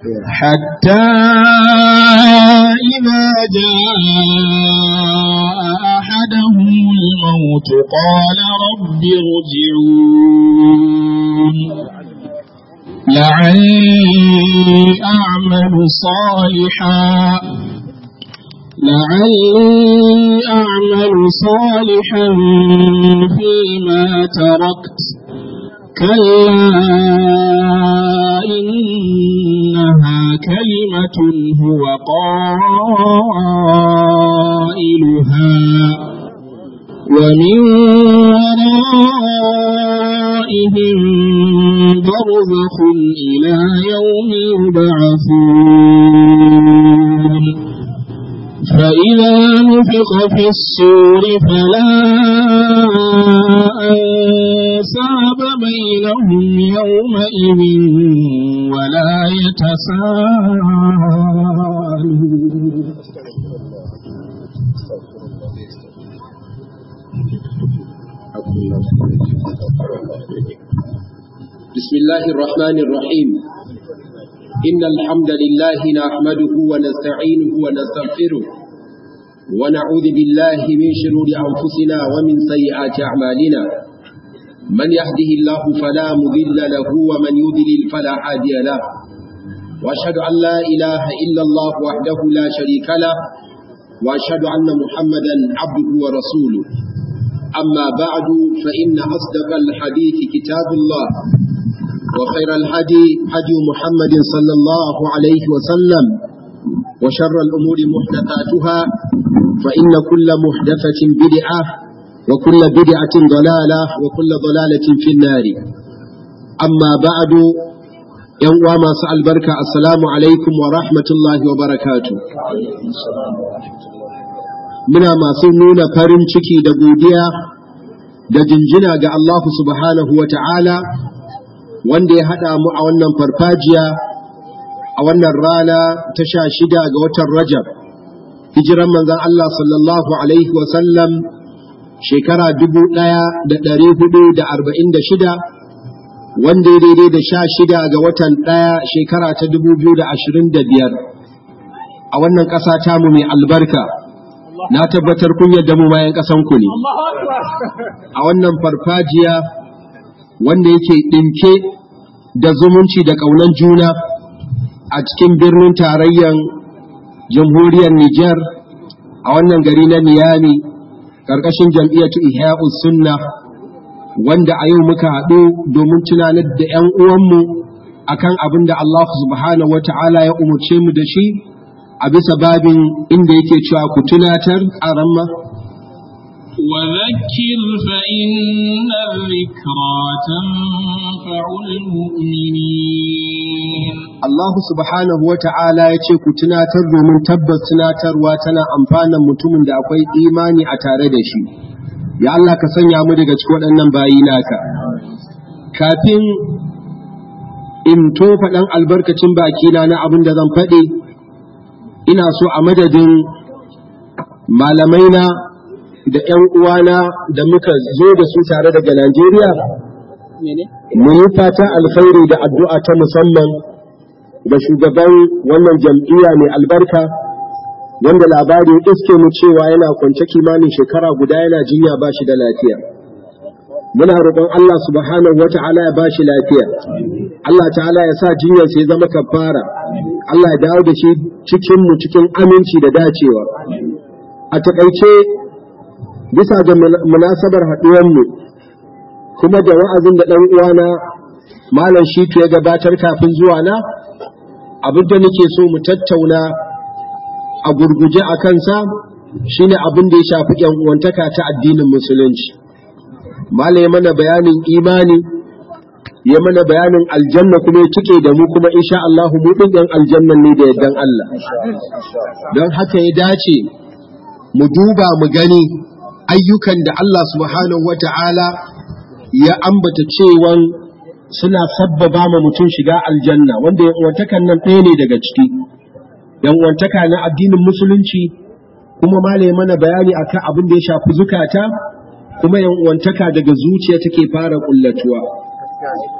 حتى إذا جاء أحدهم الموت قال رب ارجعون لعلي أعمل صالحا لعلي أعمل صالحا فيما تركت كلا إنها كلمة هو قائلها ومن ورائهم برزخ إلى يوم يبعثون فإذا نفخ في الصور فلا أنساب بينهم يومئذ ولا يتساءلون بسم الله الرحمن الرحيم إن الحمد لله نحمده ونستعينه ونستغفره ونعوذ بالله من شرور أنفسنا ومن سيئات أعمالنا من يهده الله فلا مضل له ومن يضلل فلا هادي له وأشهد أن لا إله إلا الله وحده لا شريك له وأشهد أن محمدا عبده ورسوله أما بعد فإن أصدق الحديث كتاب الله وخير الهدي هدي محمد صلى الله عليه وسلم وشر الأمور محدثاتها فإن كل محدثة بدعة وكل بدعة ضلالة وكل ضلالة في النار أما بعد يوم ما سأل بركة السلام عليكم ورحمة الله وبركاته muna masu nuna farin ciki da godiya da jinjina ga Allah subhanahu wa ta'ala wanda ya haɗa mu a wannan farfajiya a wannan rana ta sha shida ga watan Rajab, hijiran manzan Allah sallallahu Alaihi wasallam shekara dubu ɗaya da ɗari hudu da arba'in da shida wanda ya daidai da sha shida ga watan ɗaya shekara ta dubu biyu da ashirin da biyar a wannan ƙasa tamu mai albarka. na tabbatar kun yadda mu bayan ƙasanku ne a wannan farfajiya wanda yake ɗinke da zumunci da ƙaunar juna a cikin birnin tarayyar jamhuriyar Nijar a wannan gari na Niyami ƙarƙashin jam'iyyatu Ihya'us Sunna wanda a yau muka haɗu domin tunanar da 'yan uwanmu akan abin da Allah subhanahu wa ta'ala ya umarce mu da shi a bisa babin inda yake cewa ku tunatar a ramma وذكر فإن الذكرى تنفع المؤمنين Allah subhanahu wa ta'ala ya ce ku tunatar domin tabbas tunatarwa tana amfanan mutumin da akwai imani a tare da shi ya Allah ka sanya mu daga cikin waɗannan bayi naka kafin in tofa ɗan albarkacin bakina na abin da zan faɗi ina so a madadin malamaina da ‘yan uwana da muka zo da su tare daga Najeriya, mu yi fatan alkhairi da addu'a ta musamman da shugaban wannan jam'iyya mai albarka, wanda labari ya iske mu cewa yana kwance kimanin shekara guda yana jinya ba shi da lafiya. Muna roƙon Allah subhanahu wa ta'ala ya ba shi lafiya, Allah ta'ala ya sa jinyar ya zama kafara, Allah ya dawo da shi cikin mu cikin aminci da dacewa. A taƙaice bisa ga munasabar haɗuwanmu kuma da wa'azin da ɗan uwana malam shitu ya gabatar kafin zuwa na abin da nake so mu tattauna a gurguje a kansa shine abin da ya shafi ‘yan uwantaka ta addinin musulunci malam ya mana bayanin imani ya mana bayanin aljanna kuma ya cike da mu kuma insha Allah mu ɗin ‘yan aljannan ne da yardan Allah don haka ya dace mu duba mu gani ayyukan da Allah subhanahu wata'ala ya ambata cewan suna sabbaba ma mutum shiga aljanna wanda yan'uwantakan nan ɗaya ne daga ciki yan'uwantaka na addinin musulunci kuma malaye mana bayani akan abin da ya shafi zukata kuma yan'uwantaka daga zuciya take fara kullatuwa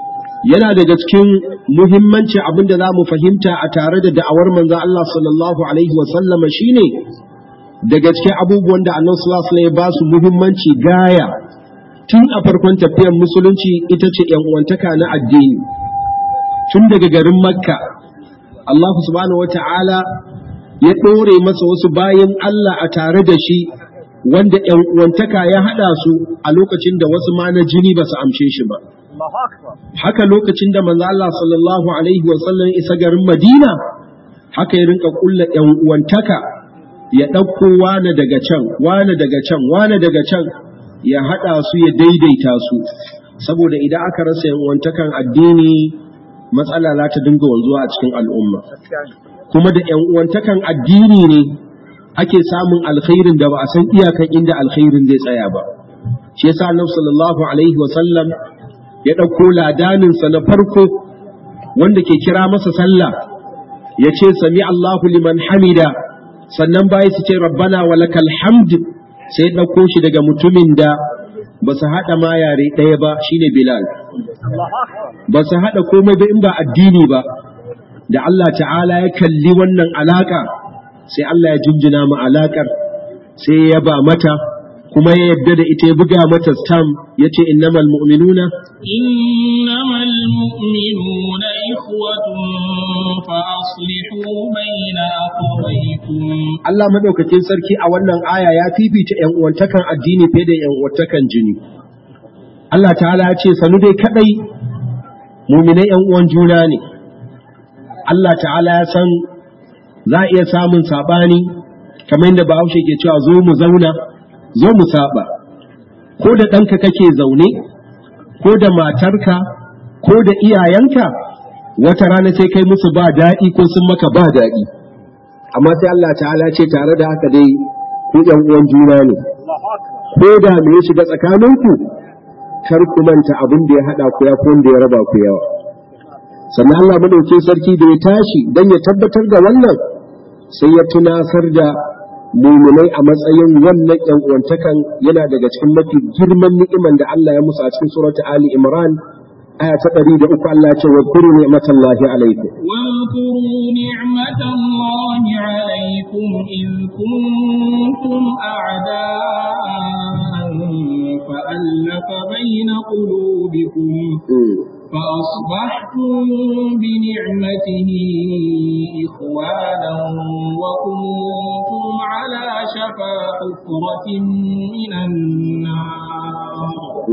yana daga cikin muhimmanci abin da za mu fahimta a tare da da'awar manzon Allah sallallahu alaihi wasallama shine daga cikin abubuwan da annabi sallallahu alaihi ya ba su muhimmanci gaya tun a farkon tafiyar musulunci ita ce yan uwantaka na addini tun daga garin makka Allah subhanahu wata'ala ya ɗore masa wasu bayan Allah a tare da shi wanda ‘yan uwantaka ya haɗa su a lokacin da wasu ma na jini ba su amshe shi ba. Haka lokacin da manzo Allah sallallahu Alaihi wasallam isa garin Madina, haka ya rinka ƙulla ‘yan uwantaka ya ɗauko wane daga can, wane daga can, wane daga can, ya haɗa su ya daidaita su. Saboda idan aka rasa ‘yan uwantakan addini, matsala za ta dinga wanzuwa a cikin al'umma. Kuma da ‘yan uwantakan addini ne ake samun alkhairin da ba a san iyakan inda alkhairin zai tsaya ba shi yasa annabi sallallahu alaihi wa sallam ya ɗauko ladanin sa na farko wanda ke kira masa sallah ya ce sami Allahu liman hamida sannan bayi su ce rabbana wa lakal hamd sai ɗauko shi daga mutumin da ba su haɗa ma yare ɗaya ba shine Bilal ba su haɗa komai ba in ba addini ba da Allah ta'ala ya kalli wannan alaka sai Allah ya jinjina mu alakar sai ya ba mata kuma ya yadda da ita ya buga mata stam ya ce innamal mu'minuna innamal mu'minuna ikhwatun fa aslihu bayna akhawaykum Allah madaukakin sarki a wannan aya ya fifita ƴan uwantakan addini fiye da ƴan uwantakan jini Allah ta'ala ya ce sanu dai kadai mu'minai ƴan uwan juna ne Allah ta'ala ya san za a iya samun saɓani kamar yadda bahaushe ke cewa zo mu zauna zo mu saba ko da ɗanka kake zaune ko da matarka ko da iyayenka wata rana sai kai musu ba daɗi ko sun maka ba daɗi amma sai Allah ta'ala ce tare da haka dai ku ɗan uwan juna ne ko da me ya shiga tsakaninku kar ku manta abin da ya haɗa ku ya ko wanda ya raba ku yawa sannan Allah madaukin sarki da ya tashi don ya tabbatar da wannan sai ya tunasar da muminai a matsayin wannan yan uwantakan yana daga cikin mafi girman ni'iman da Allah ya musu a cikin surata Ali Imran aya ta ɗari da uku Allah ya ce wa kuru ni'matallahi alaikum واذكروا نعمة الله عليكم إذ كنتم أعداء فألف بين قلوبكم فأصبحتم بنعمته إخوانا وكنتم على شفا حفرة من النار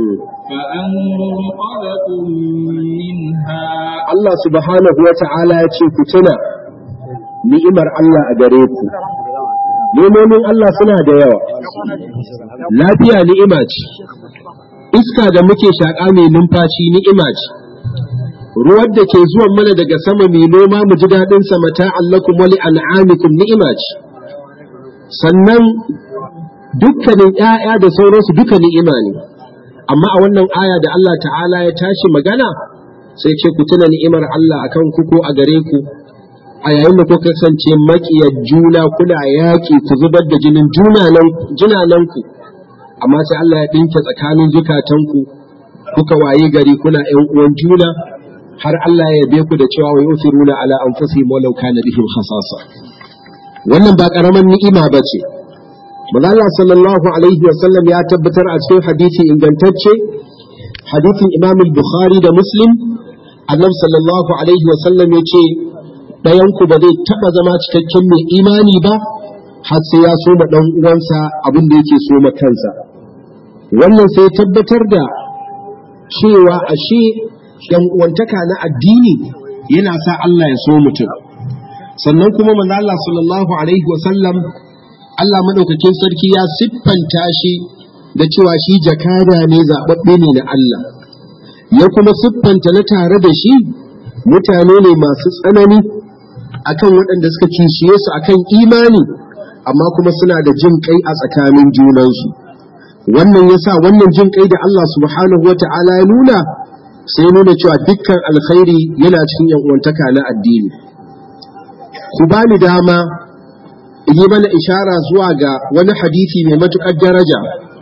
فأنقذكم منها Allah subhanahu wa ta'ala ya ce ku tuna ni'imar Allah a gare ku nemomin Allah suna da yawa lafiya ni'ima ce iska da muke shaƙa mai numfashi ni'ima ce ruwan da ke zuwan mana daga sama mai noma mu ji daɗin sa mata allakum wali an'amikum ni'ima ce sannan dukkanin ƴaƴa da sauransu duka ni'ima ne amma a wannan aya da Allah ta'ala ya tashi magana sai ce ku tuna ni'imar Allah akan ku ko a gare ku a yayin da kuka kasance maƙiyar juna kuna yaƙi ku zubar da jinin junananku amma sai Allah ya ɗinke tsakanin zukatanku kuka waye gari kuna ƴan uwan juna har Allah ya yabe ku da cewa wa yusiruna ala anfusihim walau kana bihim khasasa wannan ba karaman ni'ima bace Allah sallallahu alaihi wa sallam ya tabbatar a cikin hadisi ingantacce hadisin Imam al-Bukhari da Muslim Annabi sallallahu alaihi wa sallam ya ce ɗayan ku ba zai taɓa zama cikakken mai imani ba har sai ya soma ɗan uwansa abin da yake soma kansa wannan sai tabbatar da cewa ashe yan uwantaka na addini yana sa Allah ya so mutum sannan kuma manzo Allah sallallahu alaihi wa sallam Allah madaukakin sarki ya siffanta shi da cewa shi jakada ne zababbe ne na Allah ya kuma siffanta na tare da shi mutane ne masu tsanani akan waɗanda suka kishiye su akan imani amma kuma suna da jin kai a tsakanin junansu wannan yasa wannan jin kai da Allah subhanahu wa ta'ala ya nuna sai nuna cewa dukkan alkhairi yana cikin yan uwantaka na addini ku bani dama in yi mana ishara zuwa ga wani hadisi mai matuƙar daraja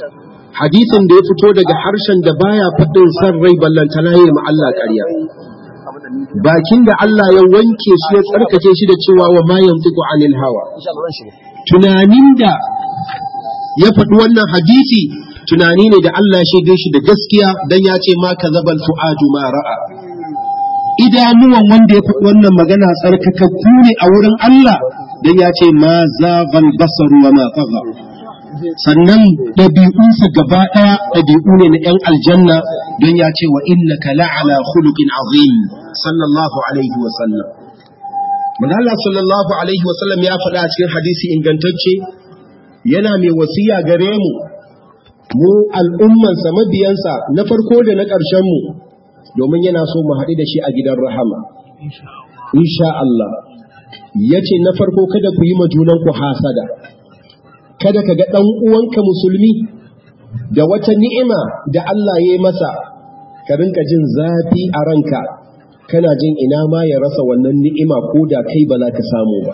hadisin da ya fito daga harshen da baya faɗin san rai ballantana yin ma Allah ƙarya bakin da Allah ya wanke shi ya tsarkake shi da cewa wa ma yantiqu anil hawa tunanin da ya faɗi wannan hadisi tunani ne da Allah ya shaide shi da gaskiya dan ya ce ma kazabal fuadu ma ra'a idanuwan wanda ya faɗi wannan magana tsarkakakku ne a wurin Allah dan ya ce ma zaghal basaru wa ma tagha sannan ɗabi'unsa gaba ɗaya ɗabi'u ne na ‘yan aljanna don ya ce wa innaka la'ala khuluqin azim sallallahu alaihi wa sallam Allah sallallahu alaihi wa sallam ya faɗa a cikin hadisi ingantacce yana mai wasiya gare mu mu al'ummansa mabiyansa na farko da na ƙarshen mu domin yana so mu haɗu da shi a gidan rahama insha Allah yace na farko kada ku yi ma junanku hasada kada ka ga ɗan uwanka musulmi da wata ni'ima da Allah ya yi masa ka rinka jin zafi a ranka kana jin ina ma ya rasa wannan ni'ima ko da kai ba za ka samu ba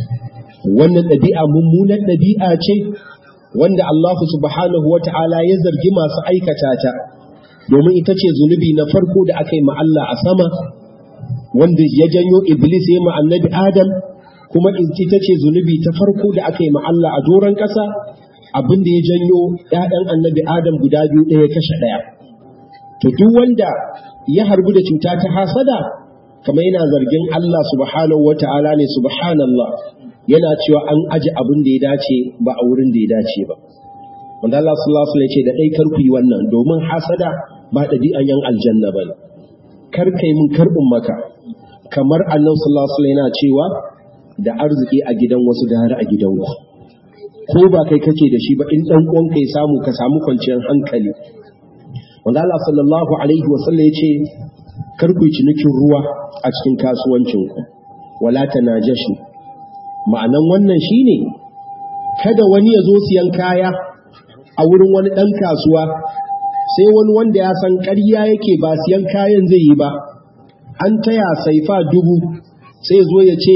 wannan ɗabi'a mummunan ɗabi'a ce wanda Allah subhanahu wa ta'ala ya zargi masu aikata ta domin ita ce zunubi na farko da aka yi ma Allah a sama wanda ya janyo iblis ya ma annabi adam kuma ita ce zunubi ta farko da aka yi ma Allah a doron ƙasa abin da ya janyo ‘ya'yan annabi Adam guda biyu ɗaya kashe ɗaya. To duk wanda ya harbu da cuta ta hasada, kamar yana zargin Allah subhanahu wa ta'ala ne subhanallah yana cewa an aji abin da ya dace ba a wurin da ya dace ba. Wanda Allah sallallahu alaihi ce da ɗai kar ku yi wannan domin hasada ba ɗabi'an yan aljanna ba ne. Kar kai mun karɓin maka kamar annabi sallallahu alaihi yana cewa da arziki a gidan wasu gara a gidan ku ko ba kai kake da shi ba in dan uwan kai samu ka samu kwanciyar hankali wanda Allah sallallahu alaihi wa sallam yace kar ku cinikin ruwa a cikin kasuwancin ku wala tanajashu ma'anan wannan shine kada wani ya zo siyan kaya a wurin wani dan kasuwa sai wani wanda ya san ƙarya yake ba siyan kayan zai yi ba an taya saifa dubu sai zo ya ce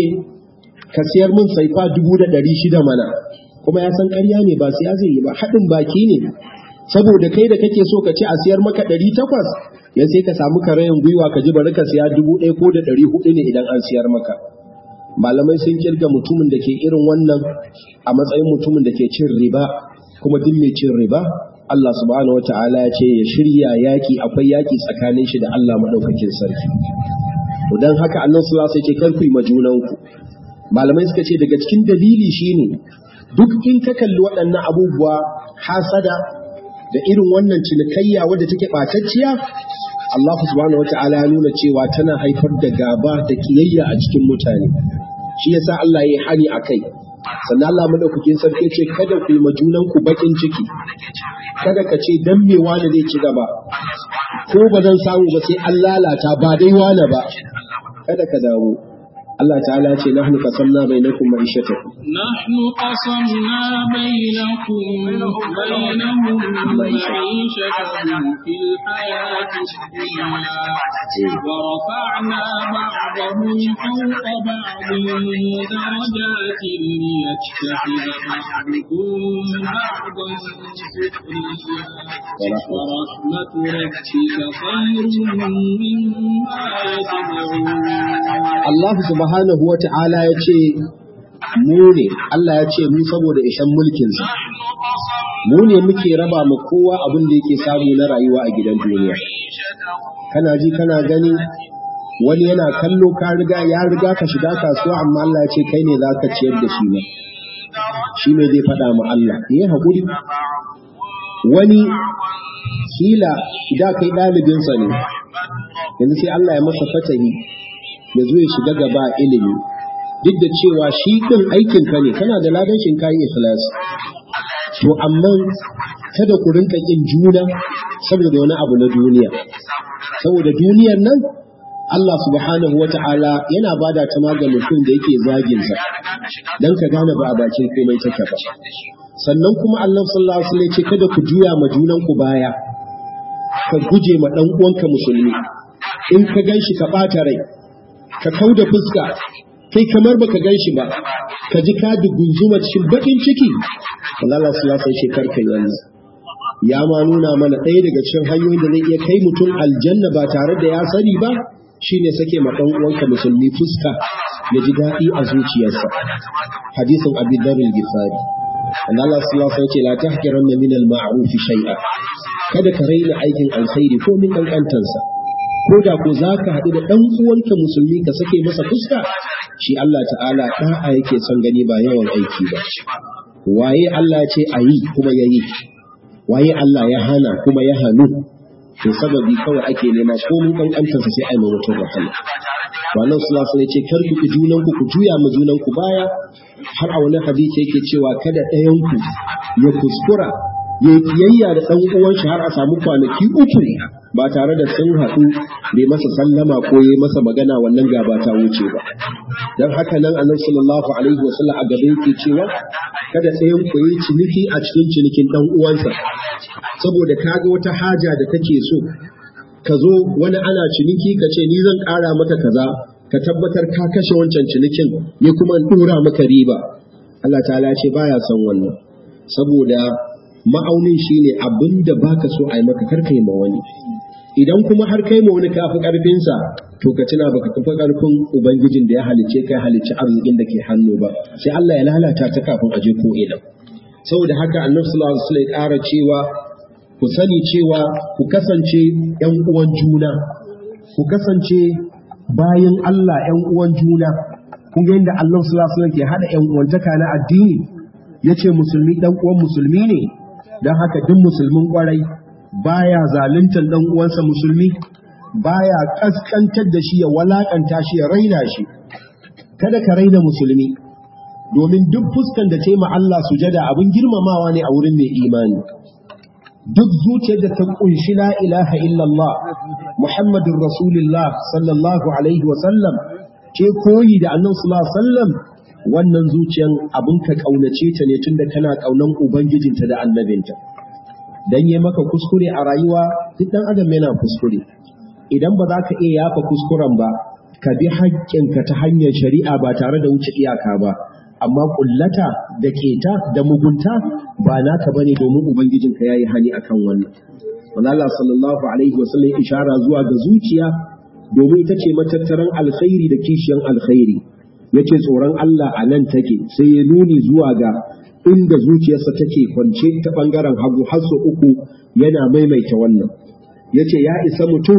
ka siyar min saifa dubu da ɗari shida mana kuma ya san ƙarya ne ba siya zai yi ba haɗin baki ne saboda kai da kake so ka ce a siyar maka ɗari takwas ya sai ka samu karayin gwiwa ka ji bari ka siya dubu ɗaya ko da ɗari hudu ne idan an siyar maka malamai sun kirga mutumin da ke irin wannan a matsayin mutumin da ke cin riba kuma duk mai cin riba Allah subhanahu wata'ala ya ce ya shirya yaki akwai yaki tsakanin shi da Allah madaukakin sarki don haka annan sallallahu alaihi wasallam ce kar ku yi majunanku malamai suka ce daga cikin dalili shine duk in ka kalli waɗannan abubuwa hasada da irin wannan cinikayya wadda take ɓatacciya Allah subhanahu wata'ala ya nuna cewa tana haifar da gaba da kiyayya a cikin mutane shi yasa Allah ya yi hani a kai sannan Allah madaukakin sarki ce kada ku yi majunan ku bakin ciki kada ka ce dan me wani zai ci gaba ko ba zan samu ba sai an lalata ba dai wani ba kada ka damu Allah ta'ala ce nahnu qasamna bainakum ma'ishatakum نحن قسمنا بينكم بينهم معيشتهم في الحياة الدنيا ورفعنا بعضهم فوق بعض درجات ليتخذ بعضكم بعضا سخريا ورحمة ربك خير مما يجمعون Allah subhanahu wa ta'ala ya ce mu ne Allah ya ce mu saboda ishan mulkinsa mu ne muke raba mu kowa abin da yake samu na rayuwa a gidan duniya kana ji kana gani wani yana kallo ka riga ya riga ka shiga kasuwa amma Allah ya ce kai ne za ka ciyar da shi ne shi ne zai faɗa ma Allah ne haƙuri wani kila da kai ɗalibinsa ne yanzu sai Allah ya masa fatahi ya zo ya shiga gaba ilimi duk da cewa shi ɗin aikin ka ne kana da ladan shi kayan ikhlas to amma kada ku rinka kin juna saboda wani abu na duniya saboda duniyar nan Allah subhanahu wa ta'ala yana bada ta ga mutum da yake zagin sa dan ka gane ba a bakin komai take ba sannan kuma Allah sallallahu alaihi wasallam ce kada ku juya ma junan ku baya ka guje ma dan uwanka musulmi in ka ganshi ka bata rai ka kau da fuska kai kamar baka gan shi ba ka ji ka dugunzuma cikin bakin ciki Allah sallallahu alaihi shekar kai wannan ya ma nuna mana ɗaya daga cikin hanyoyin da zai iya kai mutum aljanna ba tare da ya sani ba shine sake ma ɗan uwanka musulmi fuska ya ji daɗi a zuciyarsa hadisin abi dharr gifari anna Allah sallallahu alaihi wasallam ce la tahqiranna min al-ma'ruf shay'a kada ka raina aikin alkhairi ko min kankantansa ko da ko zaka haɗu da ɗan uwanka musulmi ka sake masa fuska shi Allah ta'ala da'a yake son gani ba yawan aiki ba waye Allah ce ayi kuma yayi waye Allah ya hana kuma ya hannu to sababi kawai ake nema ko mun kankantansa sai ai mutum wahala wannan sallallahu alaihi ce kar ku ki junan ku ku juya ma junan ku baya har a wani hadisi yake cewa kada ɗayan ku ya kuskura ya kiyayya da ɗan uwan shi har a samu kwanaki uku ba tare da sun haɗu bai masa sallama ko ya masa magana wannan gaba ta wuce ba dan haka nan annabi sallallahu alaihi wasallam a gaba yake cewa kada ɗayan ku yi ciniki a cikin cinikin ɗan uwansa saboda kaga wata haja da kake so ka zo wani ana ciniki ka ce ni zan ƙara maka kaza ka tabbatar ka kashe wancan cinikin ni kuma in ɗora maka riba Allah ta'ala ce baya son wannan saboda ma'aunin shine abin da baka so a yi maka kar kai ma wani idan kuma har kai ma wani kafi karfinsa to ka tuna baka kafa karfin ubangijin da ya halicce kai halicci arzikin da ke hannu ba sai Allah ya lalata ta kafin aje ko ina saboda haka annabi sallallahu alaihi wasallam ya ƙara cewa ku sani cewa ku kasance ‘yan uwan juna, ku kasance bayan Allah ‘yan uwan juna, kun ga yadda Allah sulasulan ke haɗa ‘yan uwantaka na addini, ya ce musulmi ɗan uwan musulmi ne, don haka duk musulmin ƙwarai baya zaluntar ɗan uwansa musulmi, baya ƙasƙantar da shi ya walaƙanta shi ya raina shi. Kada ka raina musulmi, domin duk fuskan da taima Allah sujada abin girmamawa ne a wurin mai imani. duk zuciyar da ta kunshi la ilaha illallah Muhammadun Rasulullah sallallahu alaihi wasallam ke koyi da annan sallallahu sallam wannan zuciyan abin ka kaunace ta ne tunda kana kaunan ubangijinta da annabinta dan yi maka kuskure a rayuwa duk dan adam yana kuskure idan ba za ka iya yafa kuskuren ba ka bi haƙƙinka ta hanyar shari'a ba tare da wuce iyaka ba amma kullata da keta da mugunta ba naka bane domin ubangijinka yayi hani akan wannan wanda Allah sallallahu alaihi wasallam ishara zuwa ga zuciya domin ita ce matattaran alkhairi da kishiyan alkhairi yace tsoron Allah a nan take sai ya nuni zuwa ga inda zuciyarsa take kwance ta bangaren hagu har sau uku yana maimaita wannan yace ya isa mutum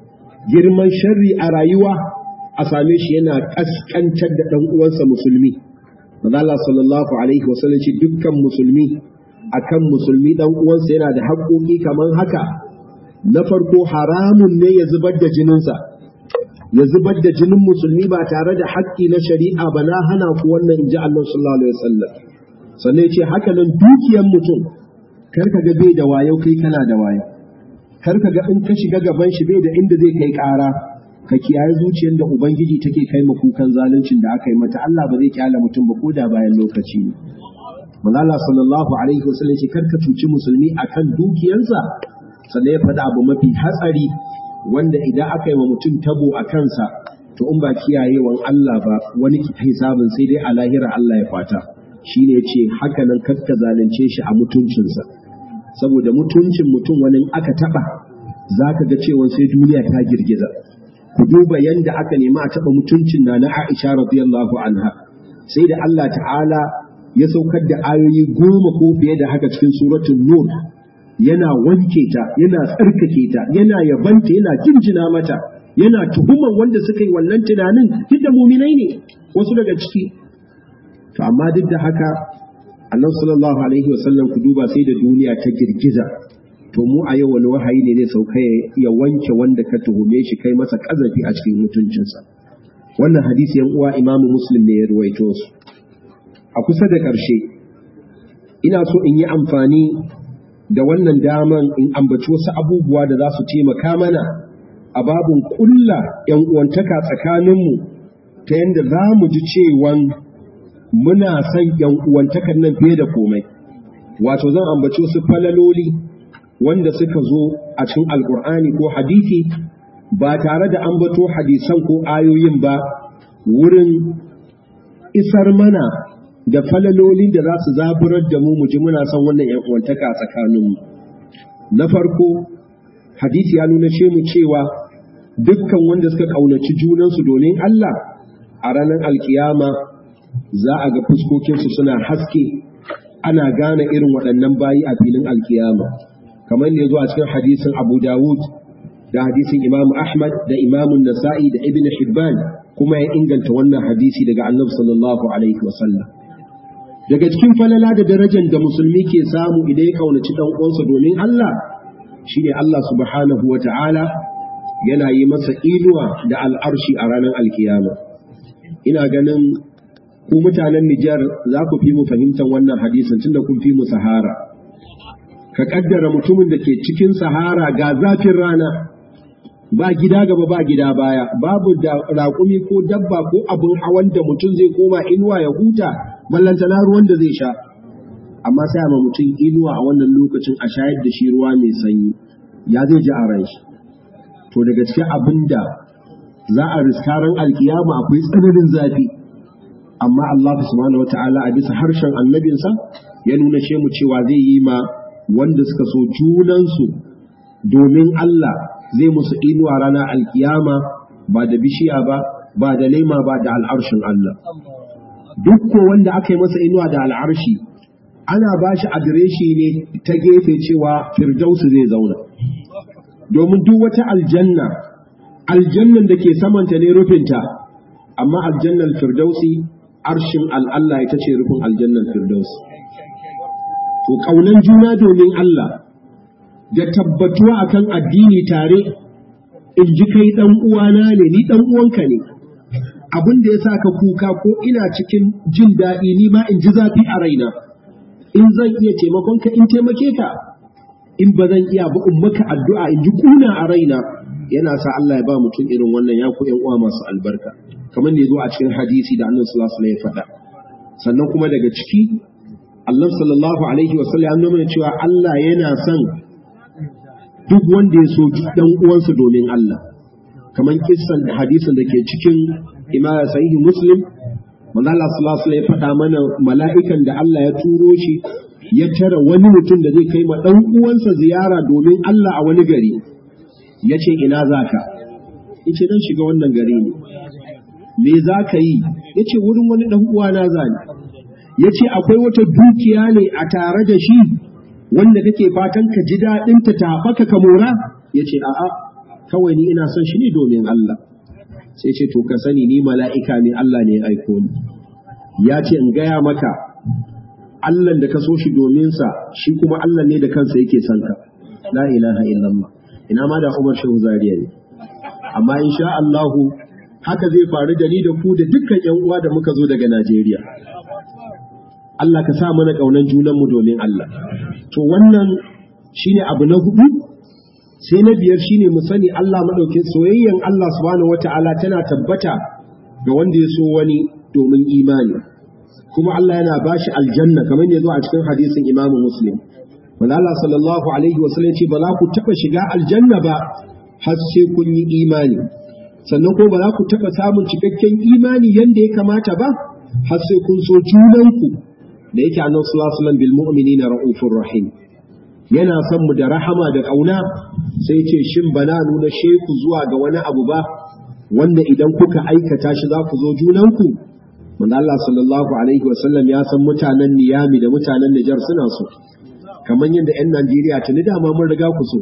girman sharri a rayuwa a same shi yana kaskantar da dan uwansa musulmi Allah sallallahu alaihi wasallam ce dukkan musulmi akan musulmi dan uwansa yana da haƙoƙi kamar haka na farko haramun ne ya zubar da jininsa ya zubar da jinin musulmi ba tare da haƙƙi na shari'a ba na hana ku wannan inji Allah sallallahu alaihi wasallam sannan ce haka nan dukiyar mutum kar ka ga bai da wayo kai kana da wayo kar ka ga in ka shiga gaban shi bai da inda zai kai ƙara ka kiyaye zuciyar da ubangiji take kai ma kukan zaluncin da aka yi mata Allah ba zai kyala mutum ba koda bayan lokaci ne Malala sallallahu alaihi wasallam ce karka cuci musulmi akan dukiyarsa sannan ya faɗa abu mafi hatsari wanda idan aka yi wa mutum tabo a kansa to in ba kiyayewan Allah ba wani hisabin sai dai a lahira Allah ya fata shine ya ce haka nan karka zalunce shi a mutuncinsa saboda mutuncin mutum wani aka taɓa za ka ga cewa sai duniya ta girgiza ku duba yanda aka nemi a taɓa mutuncin na na Aisha radiyallahu anha sai da Allah ta'ala ya saukar da ayoyi goma ko fiye da haka cikin suratul nur yana wanke ta yana tsarkake ta yana yabanta yana jinjina mata yana tuhuman wanda suka yi wannan tunanin duk da muminai ne wasu daga ciki to amma duk da haka annabi sallallahu alaihi wasallam ku duba sai da duniya ta girgiza to mu a yau wani wahayi ne zai sauka ya wanke wanda ka tuhume shi kai masa kazafi a cikin mutuncinsa wannan hadisi yan uwa imamu muslim ne ya ruwaito su a kusa da ƙarshe ina so in yi amfani da wannan daman in ambaci wasu abubuwa da za su taimaka mana a babin ƙulla ‘yan uwantaka tsakaninmu ta yadda za mu ji cewan muna son ‘yan uwantakan nan fiye da komai wato zan ambaci wasu falaloli wanda suka zo a cikin alkur'ani ko hadisi ba tare da ambato hadisan ko ayoyin ba wurin isar mana da falalolin da za su zaburar da mu muji muna son wannan ‘yan uwantaka tsakaninmu. na farko hadisi ya nuna ce mu cewa dukkan wanda suka ƙaunaci junansu domin Allah a ranar alkiyama za a ga fuskokinsu suna haske ana gane irin waɗannan bayi a filin alkiyama kamar ne zuwa cikin hadisin abu dawud da hadisin imam ahmad da imamun nasa'i da ibn hibban kuma ya inganta wannan hadisi daga annabi sallallahu alaihi wasallam daga cikin falala da darajar da musulmi ke samu idan ya kaunaci dan uwansa domin Allah shine Allah subhanahu wa ta'ala yana yi masa inuwa da al'arshi a ranar alkiyama ina ganin ku mutanen Nijar za ku fi mu fahimtar wannan hadisin tunda kun fi mu sahara ka kaddara mutumin da ke cikin sahara ga zafin rana ba gida gaba ba gida baya babu da raƙumi ko dabba ko abin hawan da mutum zai koma inuwa ya huta ballantana ruwan da zai sha amma sai ma mutum inuwa a wannan lokacin a shayar da shi ruwa mai sanyi ya zai ji a ran shi to daga cikin abin da za a riska ran alkiyama akwai tsananin zafi amma Allah subhanahu wata'ala a bisa harshen annabinsa ya nuna ce mu cewa zai yi ma wanda suka so junansu domin Allah zai musu inuwa ranar alkiyama ba da bishiya ba ba da laima ba da al'arshin Allah duk ko wanda aka yi masa inuwa da al'arshi ana ba shi adireshi ne ta gefe cewa firdausu zai zauna domin duk wata aljanna aljannan da ke samanta ne rufinta amma aljannan firdausi arshin al'allah ita ce rufin aljannan firdausi to ƙaunan juna domin Allah da tabbatuwa akan addini tare in ji kai ɗan uwana ne ni ɗan uwanka ne abin da ya sa ka kuka ko ina cikin jin daɗi ni ma in ji zafi a raina in zan iya taimakon ka in taimake ka in ba zan iya ba in maka addu'a in ji kuna a raina yana sa Allah ya ba mutum irin wannan ya ku uwa masu albarka kamar ne zo a cikin hadisi da annabi sallallahu alaihi ya faɗa sannan kuma daga ciki Allah sallallahu alaihi wa sallam ya nuna cewa Allah yana son duk wanda ya so dan uwansa domin Allah kamar kissan da hadisin da ke cikin imama sahihi muslim manzo Allah sallallahu alaihi ya faɗa mana mala'ikan da Allah ya turo shi ya tara wani mutum da zai kai ma dan uwansa ziyara domin Allah a wani gari ya ce ina zaka yace dan shiga wannan gari ne me za ka yi ya ce wurin wani dan uwana zani ya ce akwai wata dukiya ne a tare da shi wanda kake fatan ka ji daɗinta ta haɓaka ka mora ya ce a'a kawai ni ina son shi ne domin Allah sai ce to ka sani ni mala'ika ne Allah ne ya aiko ni ya ce in gaya maka Allah da ka so shi domin sa shi kuma Allah ne da kansa yake son ka la ilaha illallah ina ma da Umar Shehu Zariya ne amma insha Allah haka zai faru da ni da ku da dukkan ƴan uwa da muka zo daga Najeriya Allah ka sa mana ƙaunar junanmu domin Allah to wannan shine abu na hudu sai na biyar shine mu sani Allah madaukin soyayyen Allah subhanahu wataala tana tabbata ga wanda ya so wani domin imani kuma Allah yana bashi aljanna kamar ne zo a cikin hadisin Imam Muslim wanda Allah sallallahu alaihi wasallam ce ba za ku taba shiga aljanna ba har sai kun yi imani sannan ko ba za ku taba samun cikakken imani yanda ya kamata ba har sai kun so junanku da yake annabi sallallahu alaihi wasallam bil mu'minina raufur rahim yana son mu da rahama da ƙauna sai ce shin bana nuna sheku zuwa ga wani abu ba wanda idan kuka aikata shi za ku zo junanku manzo Allah sallallahu alaihi wasallam ya san mutanen Niyami da mutanen Nijar suna so kamar yadda 'yan Najeriya tuni dama mun riga ku so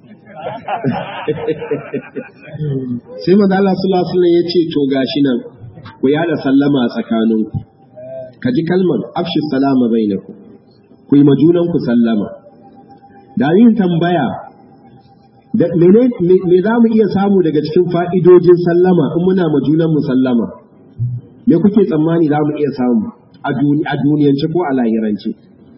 sai manzo Allah sallallahu alaihi wasallam ya ce to gashi nan ku yada sallama a tsakaninku ka ji kalmar afshi salama bainakum ku yi majunanku sallama da yin tambaya da mene me za mu iya samu daga cikin fa'idojin sallama in muna ma junan mu sallama me kuke tsammani za mu iya samu a duniyance ko a lahirance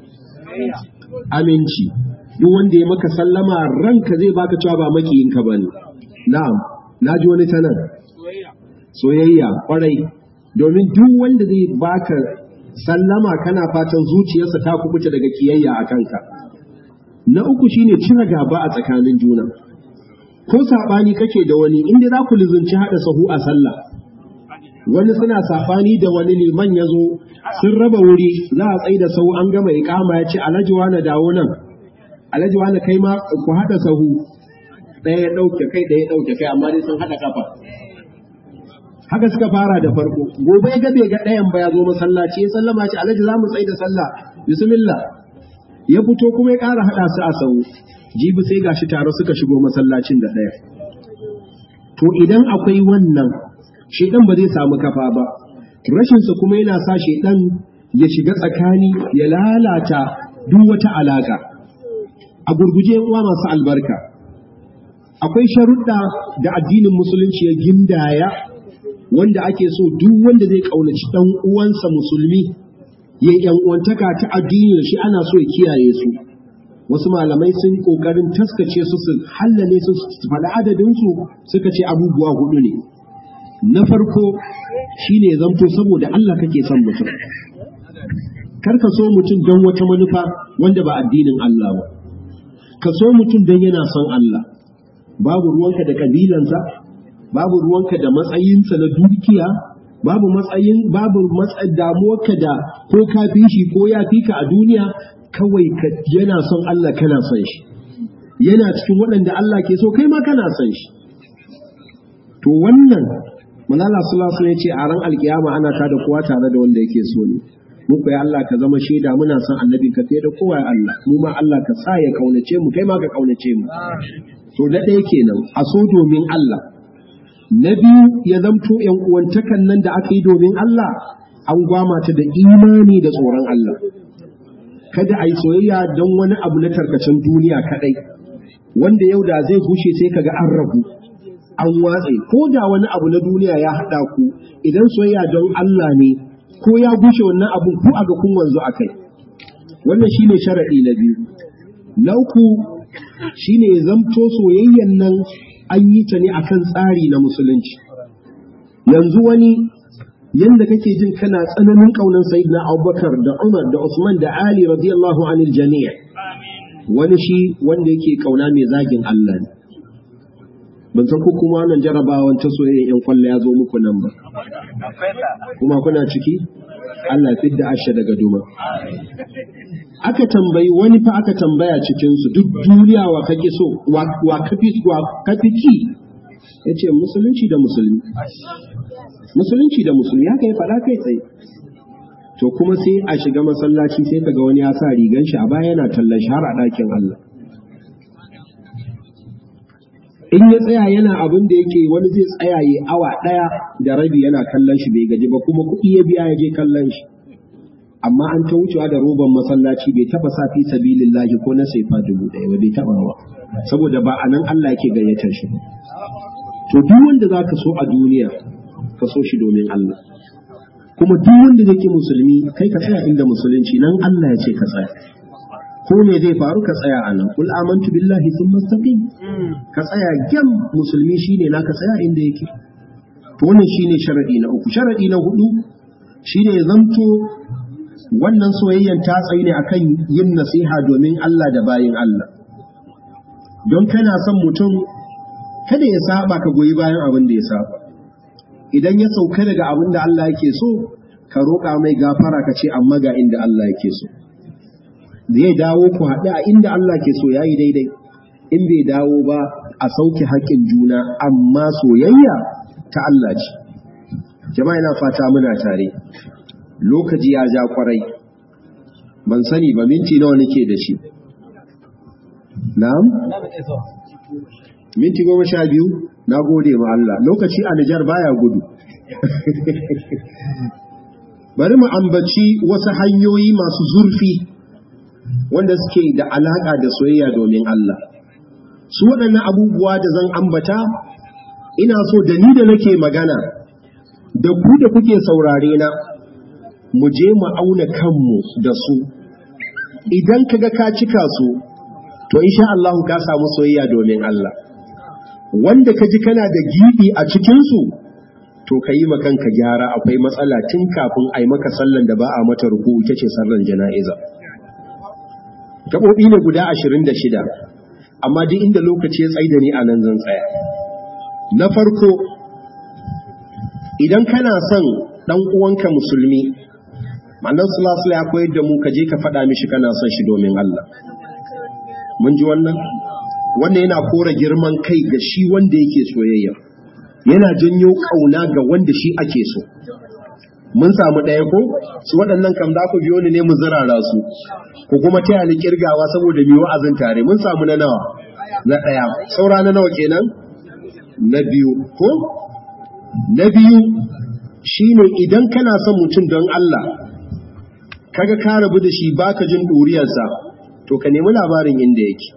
aminci duk wanda ya maka sallama ranka zai baka cewa ba makiyinka ba ne na'am na ji wani ta nan soyayya kwarai domin duk wanda zai baka sallama kana fatan zuciyarsa ta kubuta daga kiyayya a kanka na uku shine cire gaba a tsakanin juna ko saɓani kake da wani inda za ku lizunci haɗa sahu a sallah wani suna saɓani da wani liman ya zo sun raba wuri za a tsaye da sahu an gama iƙama ya ce alhaji na dawo nan alhaji wani kai ma ku haɗa sahu ɗaya ya ɗauke kai ɗaya ya ɗauke kai amma dai sun haɗa kafa haka suka fara da farko gobe ya gabe ga ɗayan ba ya zo masallaci ya sallama ce alhaji za mu tsaye da sallah bismillah ya fito kuma ya ƙara haɗa su a sahu jibi sai gashi tare suka shigo masallacin da ɗaya to idan akwai wannan shedan ba zai samu kafa ba rashinsa kuma yana sa shedan ya shiga tsakani ya lalata duk wata alaka a gurguje uwa masu albarka akwai sharuɗa da addinin musulunci ya gindaya wanda ake so duk wanda zai ƙaunaci ɗan uwansa musulmi ya yi uwantaka ta addini da shi ana so ya kiyaye su wasu malamai sun ƙoƙarin taskace su su hallale su su faɗi adadinsu suka ce abubuwa hudu ne na farko shine zamto saboda Allah kake son mutum kar ka so mutum don wata manufa wanda ba addinin Allah ba ka so mutum don yana son Allah babu ruwanka da kabilansa babu ruwanka da matsayinsa na dukiya babu matsayin babu matsayin damuwarka da ko ka fi shi ko ya fi ka a duniya kawai ka yana son Allah kana son shi yana cikin waɗanda Allah ke so kai ma kana son shi to wannan manala sallallahu alaihi ce a ran alkiyama ana ta da kowa tare da wanda yake so ne muku ya Allah ka zama shaida muna son annabin ka fiye da kowa ya Allah mu ma Allah ka sa ya kaunace mu kai ma ka kaunace mu to na ɗaya kenan a so domin Allah na biyu ya zamto ‘yan uwantakan nan da aka yi domin Allah an gwama ta da imani da tsoron Allah. Kada a yi soyayya don wani abu na tarkacen duniya kaɗai, wanda yau da zai gushe sai kaga an rabu, an watse, ko da wani abu na duniya ya haɗa ku, idan soyayya don Allah ne, ko ya gushe wannan abun ku a ga kun wanzu a kai. Wannan shine sharaɗi na biyu. Na uku shine zamto soyayyan nan an yi ta ne akan tsari na musulunci yanzu wani yanda kake jin kana tsananin kaunan sayyidina Abubakar da Umar da Usman da Ali radiyallahu anil jami' wani shi wanda yake kauna mai zagin Allah ne ban san ko kuma wannan jarabawan ta soyayya yan kwalla ya zo muku nan ba kuma kuna ciki Allah fidda asha daga duma aka tambayi wani fa aka tambaya cikin su duk duniya wa kake so wa kafi wa kafi ki yace musulunci da musulmi musulunci da musulmi haka ya faɗa kai tsaye to kuma sai a shiga masallaci sai kaga wani ya sa rigan shi a baya yana tallan shi har a ɗakin Allah in ya tsaya yana abin da yake wani zai tsaya yi awa ɗaya da rabi yana kallon shi bai gaji ba kuma kuɗi ya biya ya je kallon shi amma an ta wucewa da roban masallaci bai taba sa fi sabilillahi ko na saifa dubu ɗaya ba bai taba ba saboda ba anan Allah yake gayyatar shi ba to duk wanda zaka so a duniya ka so shi domin Allah kuma duk wanda zai musulmi kai ka tsaya inda musulunci nan Allah ya ce ka tsaya ko me zai faru ka tsaya a nan kul amantu billahi thumma istaqim ka tsaya gam musulmi shine naka tsaya inda yake to wannan shine sharadi na uku sharadi na hudu shine zamto wannan soyayyan ta tsayi ne akan yin nasiha domin Allah da bayin Allah don kana son mutum kada ya saba ka goyi bayan abin da ya saba idan ya sauka daga abin da Allah yake so ka roƙa mai gafara ka ce amma ga inda Allah yake so zai dawo ku haɗu a inda Allah ke so yayi daidai in bai dawo ba a sauke haƙƙin juna amma soyayya ta Allah ce jama'a ina fata muna tare lokaci ya ja kwarai ban sani ba minti nawa nake da shi na'am minti goma sha biyu na gode ma Allah lokaci a Nijar baya gudu bari mu ambaci wasu hanyoyi masu zurfi wanda suke da alaƙa da soyayya domin Allah su waɗannan abubuwa da zan ambata ina so da ni da nake magana da ku da kuke saurare na mu je mu auna kanmu da su idan kaga ka cika su to insha Allah ka samu soyayya domin Allah wanda ka ji kana da gibi a cikin su to ka yi kanka gyara akwai matsala tun kafin a yi maka sallan da ba a mata ruku ita ce sallan jana'iza gaɓoɓi ne guda ashirin da shida amma duk inda lokaci ya tsaida ni a nan zan tsaya na farko idan kana son ɗan uwanka musulmi mannan sulasula ya koyar da mu ka je ka faɗa mishi kana son shi domin Allah mun ji wannan wannan yana kora girman kai ga shi wanda yake soyayya yana janyo kauna ga wanda shi ake so mun samu ɗaya ko su waɗannan kam za ku biyo ni ne mu zirara su ko kuma taya ni kirgawa saboda mai wa'azin tare mun samu na nawa na ɗaya saura na nawa kenan na biyu ko na biyu shine idan kana son mutum don Allah kaga ka rabu da shi baka jin ɗuriyarsa to ka nemi labarin inda yake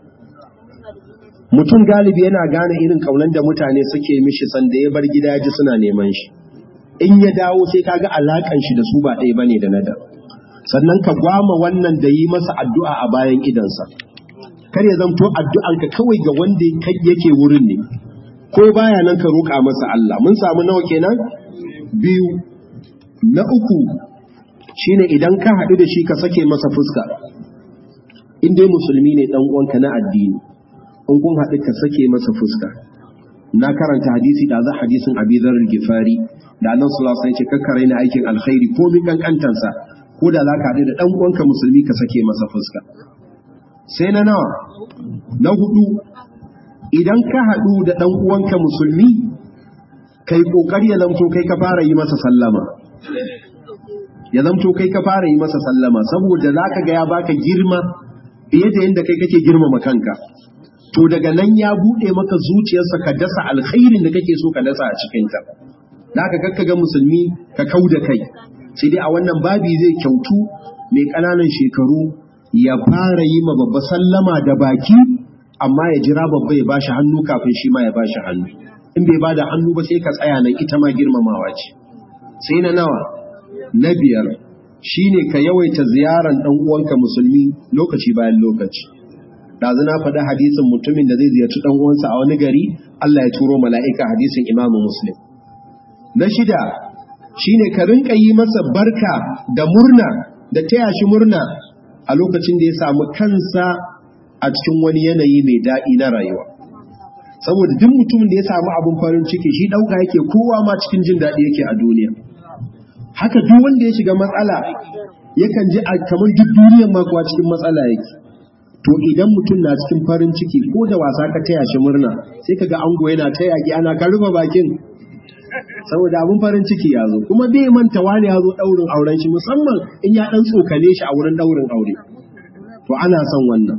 mutum galibi yana gane irin kaunan da mutane suke mishi sanda ya bar gida ji suna neman shi in ya dawo sai kaga alakan shi da su ba ɗaya bane da nada sannan ka gwama wannan da yi masa addu'a a bayan idansa kar ya zamto addu'anka kawai ga wanda yake wurin ne ko baya nan ka roƙa masa Allah mun samu nawa kenan biyu na uku shine idan ka haɗu da shi ka sake masa fuska in dai musulmi ne dan uwanka na addini in kun haɗu ka sake masa fuska na karanta hadisi da za hadisin Abi Dharr Gifari da Annabi sallallahu alaihi wasallam ya ce kakkare na aikin alkhairi ko min kankantansa ko da za ka haɗu da dan uwanka musulmi ka sake masa fuska sai na nawa na hudu idan ka haɗu da dan uwanka musulmi kai kokari ya zamto kai ka fara yi masa sallama ya zamto kai ka fara yi masa sallama saboda zaka ga ya baka girma fiye da yadda kai kake girmama kanka to daga nan ya bude maka zuciyarsa ka dasa alkhairin da kake so ka dasa a cikin ta zaka kakka ga musulmi ka kauda kai sai dai a wannan babi zai kyautu mai ƙananan shekaru ya fara yi ma babba sallama da baki amma ya jira babba ya bashi hannu kafin shi ma ya bashi hannu in bai bada hannu ba sai ka tsaya nan ita ma girmamawa ce sai na nawa na biyar shine ka yawaita ziyaran dan uwanka musulmi lokaci bayan lokaci dazu na faɗi hadisin mutumin da zai ziyarci dan uwansa a wani gari Allah ya turo mala'ika hadisin Imam Muslim na shida shine ka rinka yi masa barka da murna da taya shi murna a lokacin da ya samu kansa a cikin wani yanayi mai daɗi na rayuwa saboda duk mutumin da ya samu abin farin ciki shi ɗauka yake kowa ma cikin jin daɗi yake a duniya haka duk wanda ya shiga matsala yakan ji a kamar duk duniyar ma kuwa cikin matsala yake to idan mutum na cikin farin ciki ko da wasa ka taya shi murna sai kaga ango yana ta yaki ana ka rufe bakin saboda abin farin ciki ya zo kuma bai manta wani ya zo ɗaurin auren shi musamman in ya ɗan tsokane shi a wurin ɗaurin aure to ana son wannan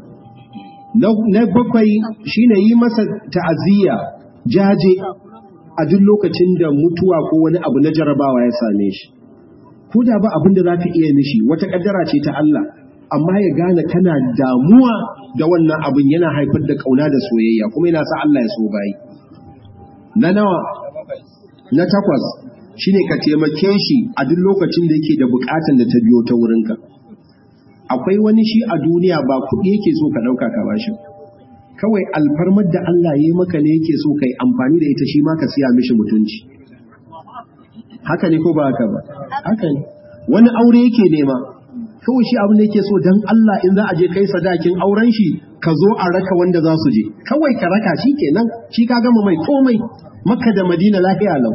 na bakwai shine yi masa ta'aziyya jaje a duk lokacin da mutuwa ko wani abu na jarabawa ya same shi ko da ba abin da za ka iya mishi wata kaddara ce ta Allah amma ya gane kana damuwa da wannan abin yana haifar da kauna da soyayya kuma yana sa Allah ya so bayi na nawa na takwas shine ka taimake shi a duk lokacin da yake da bukatan da ta biyo ta wurinka akwai wani shi a duniya ba kuɗi yake so ka ɗauka ka bashi kawai alfarmar da Allah ya yi maka ne yake so kai amfani da ita shi ma ka siya mishi mutunci haka ne ko ba haka ba haka ne wani aure yake nema kawai shi abin da yake so dan Allah in za a je kai sadakin auren shi ka zo a raka wanda za su je kawai ka raka shi kenan shi ka gama mai komai makka da madina lafiya lau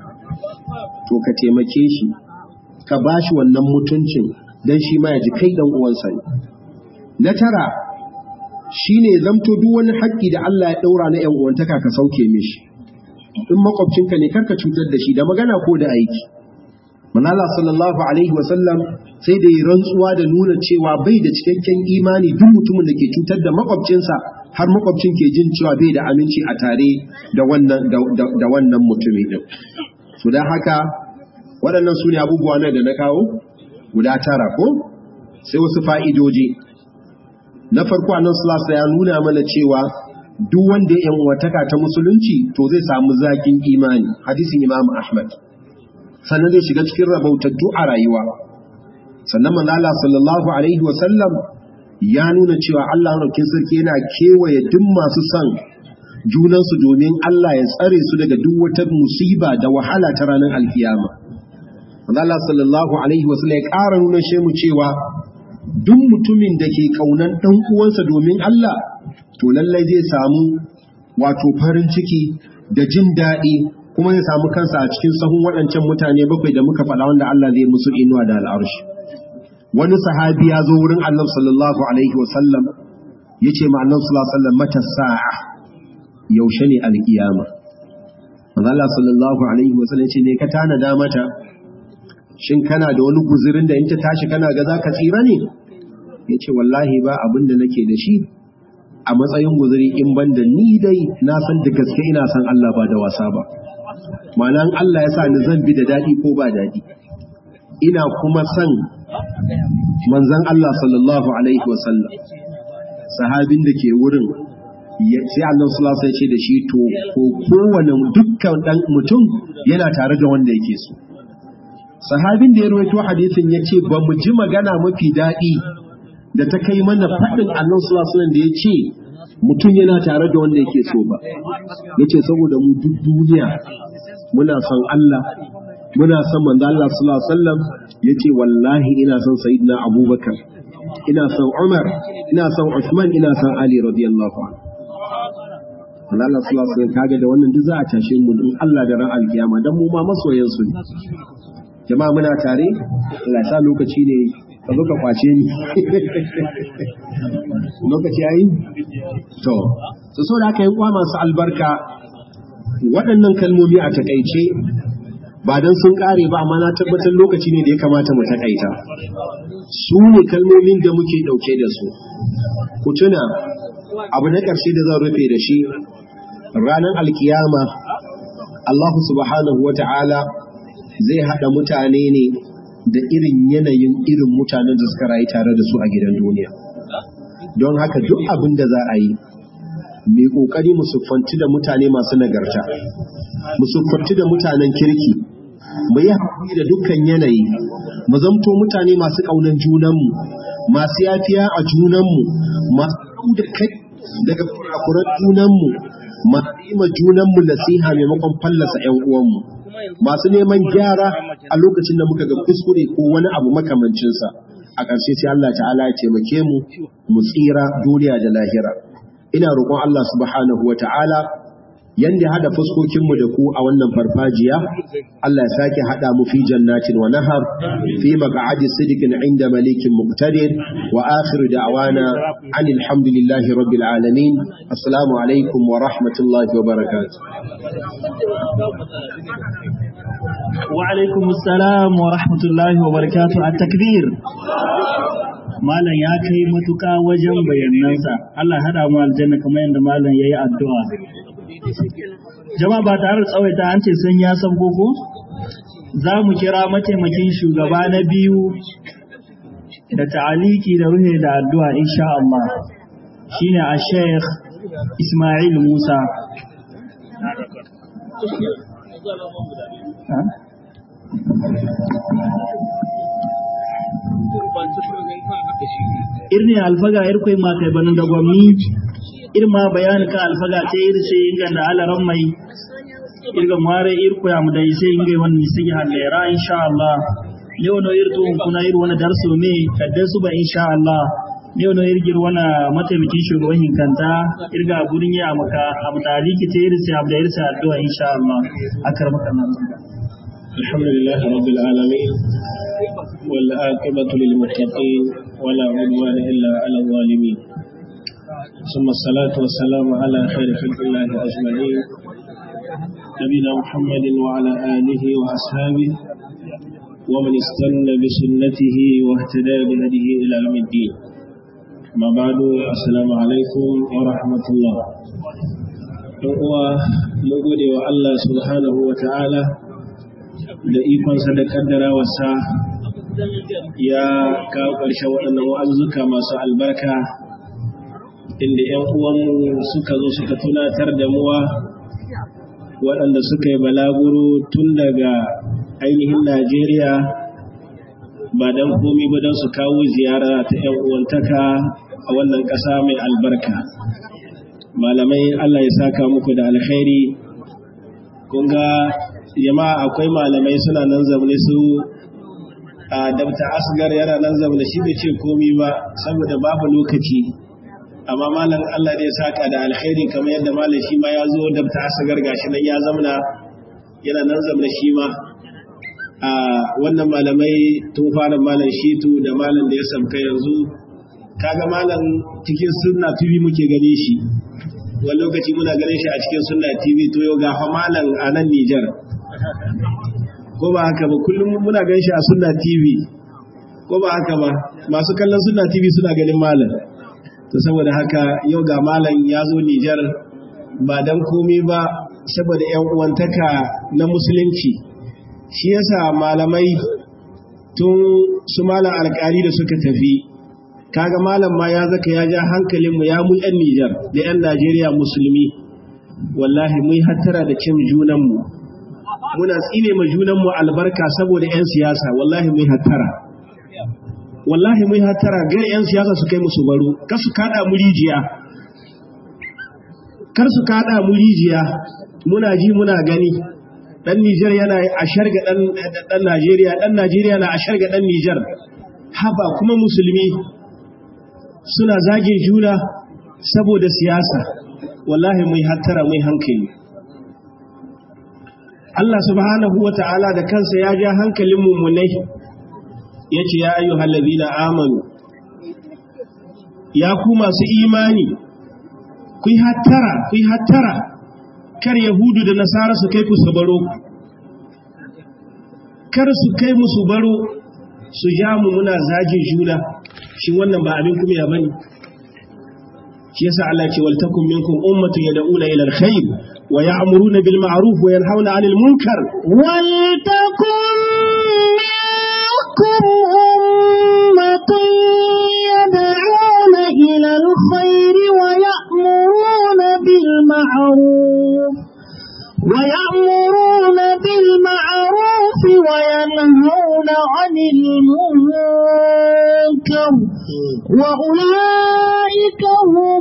to ka taimake shi ka bashi wannan mutuncin dan shi ma ya ji kai dan uwansa ne na tara shine zamto duk wani haƙƙi da Allah ya daura na ƴan uwantaka ka sauke mishi in makwabcinka ne karka cutar da shi da magana ko da aiki manala sallallahu alaihi wasallam sai da yi rantsuwa da nuna cewa bai da cikakken imani duk mutumin da ke cutar da makwabcinsa har makwabcin ke jin cewa bai da aminci a tare da wannan da wannan mutumin din so dan haka waɗannan su ne abubuwa na da na kawo guda tara ko sai wasu fa'idoji na farko annan sulasa ya nuna mana cewa duk wanda ya wataka ta musulunci to zai samu zakin imani hadisin imam ahmad sannan zai shiga cikin rabautattu a rayuwa sannan manala sallallahu alaihi wasallam ya nuna cewa Allah raukin sarki yana kewaye duk masu son junansu domin Allah ya tsare su daga duk wata musiba da wahala ta ranar alkiyama manala sallallahu alaihi wasallam ya ƙara nuna shemu cewa duk mutumin da ke ƙaunan ɗan uwansa domin Allah to lallai zai samu wato farin ciki da jin daɗi kuma zai samu kansa a cikin sahun waɗancan mutane bakwai da muka faɗa wanda Allah zai musu inuwa da al'arshi wani sahabi ya zo wurin Allah sallallahu alaihi wasallam yace ma annabi sallallahu alaihi wasallam mata sa'a yaushe ne alkiyama manzo Allah sallallahu alaihi wasallam yace ne ka tanada mata shin kana da wani guzurin da in ta tashi kana ga zaka tsira ne yace wallahi ba abin da nake da shi a matsayin guzuri in banda ni dai na san da gaske ina san Allah ba da wasa ba ma'anan Allah ya sa ni zan bi da dadi ko ba dadi ina kuma san manzon Allah sallallahu alaihi wasallam sahabin da ke wurin sai Allah sallallahu alaihi ce da shi to ko kowane dukkan dan mutum yana tare da wanda yake so sahabin da ya rawaito hadisin yace ba mu ji magana mafi daɗi da ta kai mana faɗin Allah sallallahu alaihi da ya ce mutum yana tare da wanda yake so ba yace saboda mu duk duniya muna son Allah muna son manzo Allah sallallahu alaihi wasallam yace wallahi ina son sayyidina Abubakar ina son Umar ina son Uthman ina son Ali radiyallahu anhu Allah sallallahu alaihi wasallam kaga da wannan duk za a tashe mu in Allah da ran alkiyama dan mu ma masoyan su ne jama'a muna tare Allah sa lokaci ne ka zo ka kwace ni lokaci yayi to so so da aka yi uwa masu albarka waɗannan kalmomi a takaice ba don sun ƙare ba amma na tabbatar lokaci ne da ya kamata mu takaita su ne kalmomin da muke ɗauke da su ku tuna abu na ƙarshe da zan rufe da shi ranar alkiyama Allah subhanahu wa ta'ala zai haɗa mutane ne da irin yanayin irin mutanen da suka rayu tare da su a gidan duniya don haka duk abin da za a yi mai ƙoƙari mu siffanci da mutane masu nagarta mu siffanci da mutanen kirki mu yi haƙuri da dukkan yanayi mu zamto mutane masu ƙaunar junanmu masu yafiya a junanmu masu da kai daga kurakuran junanmu masu yi ma junanmu nasiha maimakon fallasa 'yan uwanmu masu neman gyara a lokacin da muka ga kuskure ko wani abu makamancinsa a ƙarshe sai Allah ta'ala ya taimake mu mu tsira duniya da lahira ina roƙon Allah subhanahu wa ta'ala yanda hada fuskokinmu da ku a wannan farfajiya Allah ya sake hada mu fi jannatin wa nahar fi maq'adi sidiqin inda malikin muqtadir wa akhir da'wana anil hamdulillahi rabbil alamin assalamu alaikum wa rahmatullahi wa barakatuh wa alaikum assalam wa rahmatullahi wa barakatuh at-takbir malam ya kai matuka wajen bayanansa Allah hada mu aljanna kamar yadda malam yayi addu'a jama'a ba tare da tsawaita an ce sun ya san koko za mu kira mataimakin shugaba na biyu da ta'aliki da ruhe da addu'a insha Allah shine a sheikh Ismail Musa irne alfaga irkoi ma kai banin da gwamnati irma bayani ka alfaga te irse inga da alaran mai irga mare irko ya mu dai sai inga wannan sigi halera insha Allah ne wono irto kuna ir wani darso me kadda su ba insha Allah ne wono irgir wana mataimakin shugaban hinkanta irga gurin ya maka abu tariki te irse abu da irse addu'a insha Allah akar maka nan alhamdulillah rabbil alamin wal aqibatu lil muttaqin wala udwana illa ala zalimin ثم الصلاة والسلام على خير خلق الله أجمعين نبينا محمد وعلى آله وأصحابه ومن استنى بسنته واهتدى بهديه إلى يوم الدين ما بعد السلام عليكم ورحمة الله uwa mun gode wa Allah subhanahu wa ta'ala da ikonsa da kaddara wasa ya kawo ƙarshen waɗannan wa'azzuka masu albarka inda ‘yan uwanmu suka zo suka tunatar da muwa waɗanda suka yi balaguro tun daga ainihin Najeriya ba don komi ba don su kawo ziyara ta ‘yan uwantaka a wannan ƙasa mai albarka. Malamai Allah ya saka muku da alkhairi, kun ga jama'a akwai malamai suna nan zaune su a dabta asgar yana nan zaune shi bai ce komi ba saboda babu lokaci. amma malam Allah ne saka da alkhairi kamar yadda malam shi ma ya zo da ta asagar gashi nan ya zamna yana nan zamna shi ma a wannan malamai tun fara malam shitu da malam da ya samka yanzu kaga malam cikin sunna tv muke gane shi wani lokaci muna ganin shi a cikin sunna tv to yau ga malam a nan Nijar ko ba haka ba kullum muna ganin shi a sunna tv ko ba haka ba masu kallon sunna tv suna ganin malam to saboda haka yau ga malam ya zo Nijar ba dan komai ba saboda yan uwantaka na musulunci shi yasa malamai tun su malam alkali da suka tafi kaga malam ma ya zaka ya ja hankalinmu ya mu yan Nijar da yan Najeriya musulmi wallahi mun hattara da cin junanmu muna tsine ma junanmu albarka saboda yan siyasa wallahi mun hattara wallahi mun hattara gar yan siyasa su kai musu baro kar su kada mu rijiya kar su kada mu rijiya muna ji muna gani dan Nijar yana a sharga dan dan Najeriya dan Najeriya na a sharga dan Nijar haba kuma musulmi suna zage juna saboda siyasa wallahi mai hattara mai hankali Allah subhanahu wa ta'ala da kansa ya ja hankalin mummunai ya ce ya ayyu na amanu ya ku masu imani ku yi hattara ku yi hattara kar yahudu da nasara su kai ku su baro kar su kai musu baro su ja mu muna zagin juna shin wannan ba abin kuma ya bane shi yasa Allah ce wal takum minkum ummatun yad'una ila alkhair wa ya'muruna bil ma'ruf wa yanhauna 'anil munkar wal takum minkum ummatun yad'una ila alkhair wa ya'muruna bil ma'ruf ويأمرون بالمعروف وينهون عن المنكر وأولئك هم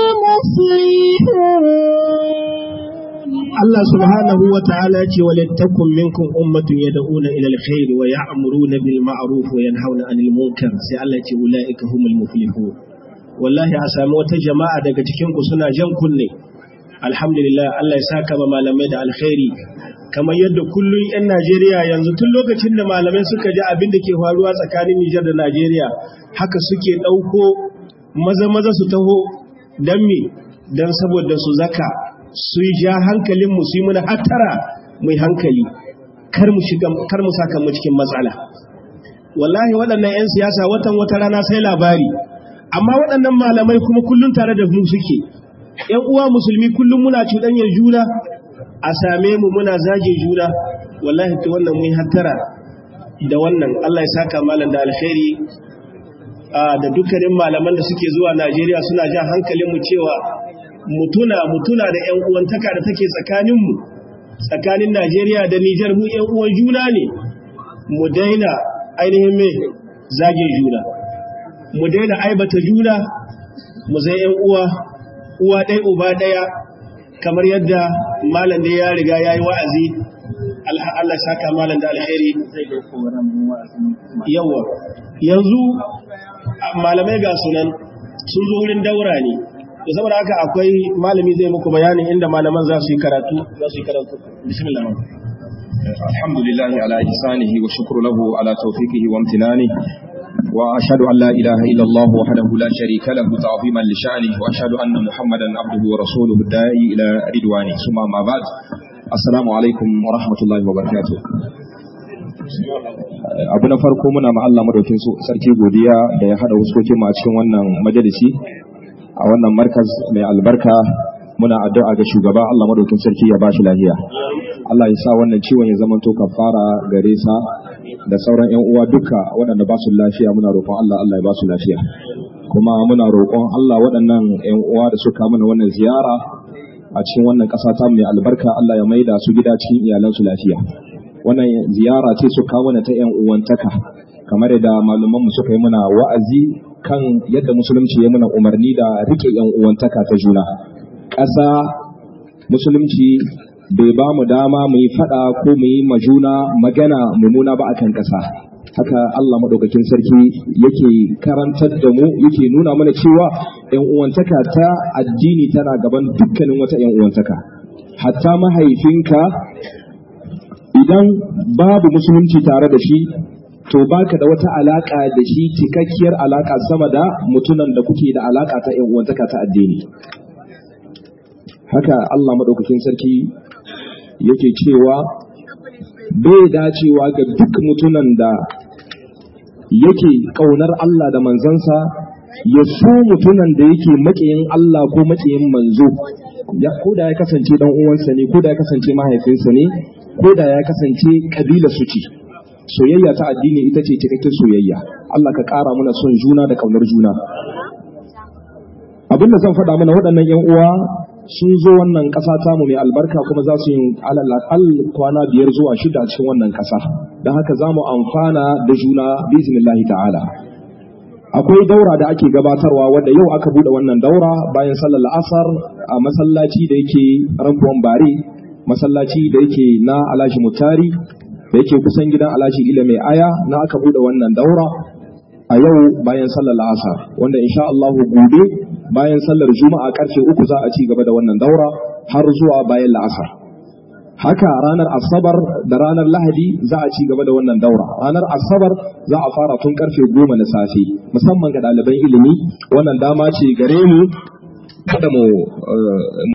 المفلحون الله سبحانه وتعالى ولتكن منكم أمة يدعون إلى الخير ويأمرون بالمعروف وينهون عن المنكر سألت أولئك هم المفلحون والله أسامو جماعة daga cikin ku suna jan kunne alhamdulillah Allah ya saka ma malamai da alkhairi kamar yadda kullum 'yan Najeriya yanzu tun lokacin da malamai suka ji abin da ke faruwa tsakanin Nijar da Najeriya haka suke ɗauko maza maza su taho don me don saboda su zaka su ja hankalin mu su yi muna hattara mai hankali kar mu shiga kar mu saka mu cikin matsala wallahi waɗannan 'yan siyasa watan wata rana sai labari amma waɗannan malamai kuma kullum tare da mu suke ‘yan uwa musulmi kullum muna cuɗanyar juna a same mu muna zage juna wallahi ta wannan mun hattara da wannan Allah ya saka malam da alkhairi da dukkanin malaman da suke zuwa Najeriya suna jan hankalin mu cewa mutuna mutuna da ‘yan uwantaka da take tsakanin mu tsakanin Najeriya da Nijar mu ‘yan uwan juna ne mu daina ainihin mai zage juna mu daina aibata juna mu zai ‘yan uwa uwa ɗaya uba ɗaya kamar yadda malam da ya riga ya yi wa'azi Allah saka malam da alheri yawa yanzu malamai ga sunan sun zo wurin daura ne da saboda haka akwai malami zai muku bayanin inda malaman za su yi karatu za su yi karatu bismillah الحمد لله على إحسانه والشكر له على توفيقه وامتنانه وأشهد أن لا إله إلا الله وحده لا شريك له تعظيما لشأنه وأشهد أن محمدا عبده ورسوله الداعي إلى رضوانه ثم ما بعد السلام عليكم ورحمة الله وبركاته abu na farko muna ma Allah madaukin sarki godiya da ya hada huskokin mu a cikin wannan majalisi a wannan markaz mai albarka muna addu'a ga shugaba Allah madaukin sarki ya bashi lafiya Allah ya sa wannan ciwon ya zama to kafara gare sa da sauran ƴan uwa duka waɗanda ba su lafiya muna roƙon Allah Allah ya ba su lafiya kuma muna roƙon Allah waɗannan ƴan uwa da suka mana wannan ziyara a cikin wannan ƙasa ta mai albarka Allah ya maida su gida cikin iyalansu lafiya wannan ziyara ce su kawo mana ta ƴan uwantaka kamar da malaman mu suka yi muna wa'azi kan yadda musulunci ya muna umarni da rike ƴan uwantaka ta juna ƙasa musulunci bai ba mu dama mu yi faɗa ko mu yi majuna magana mummuna ba akan ƙasa haka Allah maɗaukakin sarki yake karantar da mu yake nuna mana cewa ‘yan uwantaka ta addini tana gaban dukkanin wata ‘yan uwantaka hatta mahaifinka idan babu musulunci tare da shi to baka da wata alaka da shi cikakkiyar alaka sama da mutunan da kuke da alaka ta yan uwantaka ta addini haka Allah madaukakin sarki yake cewa bai dacewa ga duk mutunan da yake kaunar Allah da manzansa ya so mutunan da yake maƙiyin Allah ko maƙiyin manzo ya ko da ya kasance dan uwansa ne ko da ya kasance mahaifinsa ne ko da ya kasance kabila su ce soyayya ta addini ita ce cikakken soyayya Allah ka ƙara mana son juna da ƙaunar juna abin da zan faɗa mana waɗannan yan uwa sun zo wannan ƙasa tamu mai albarka kuma za su yi alal kwana biyar zuwa shida a cikin wannan ƙasa don haka za mu amfana da juna bismillahi ta'ala akwai daura da ake gabatarwa wanda yau aka bude wannan daura bayan sallar la'asar a masallaci da yake rambuwan bare masallaci da yake na alhaji mutari da yake kusan gidan alhaji ila mai aya na aka bude wannan daura a yau bayan sallar la'asar wanda insha Allah gobe bayan sallar juma'a karfe uku za a ci gaba da wannan daura har zuwa bayan la'asar haka ranar asabar da ranar lahadi za a ci gaba da wannan daura ranar asabar za a fara tun karfe goma na safe musamman ga ɗaliban ilimi wannan dama ce gare mu kada mu